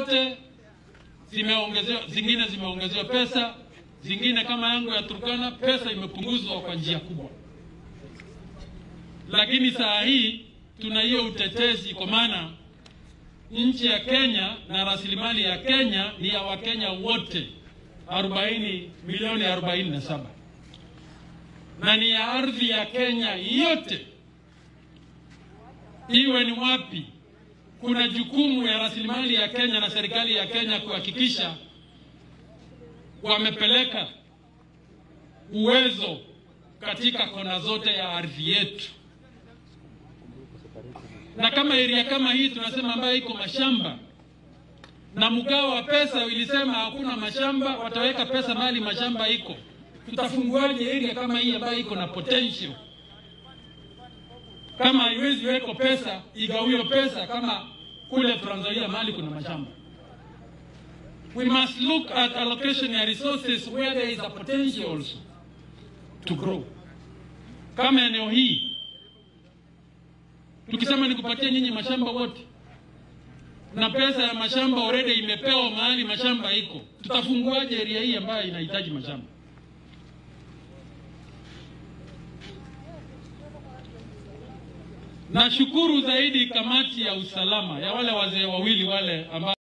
zote zimeongezewa, zingine zimeongezewa pesa, zingine kama yangu ya Turkana pesa imepunguzwa kwa njia kubwa, lakini saa hii tuna hiyo utetezi, kwa maana nchi ya Kenya na rasilimali ya Kenya ni ya Wakenya wote 40 milioni 47 na ni ya ardhi ya Kenya yote, iwe ni wapi. Kuna jukumu ya rasilimali ya Kenya na serikali ya Kenya kuhakikisha wamepeleka uwezo katika kona zote ya ardhi yetu, na kama area kama hii tunasema ambayo iko mashamba na mgao wa pesa ilisema hakuna mashamba, wataweka pesa mahali mashamba iko. Tutafunguaje area kama hii ambayo iko na potential? Kama haiwezi weko pesa, igawiwe pesa kama kule Trans Nzoia mahali kuna mashamba. We must look at allocation ya resources where there is a potential also to grow. Kama eneo hii tukisema ni kupatia nyinyi mashamba wote na pesa ya mashamba already imepewa mahali mashamba iko, tutafunguaje area hii ambayo inahitaji mashamba? Nashukuru zaidi kamati ya usalama ya wale wazee wawili wale ambao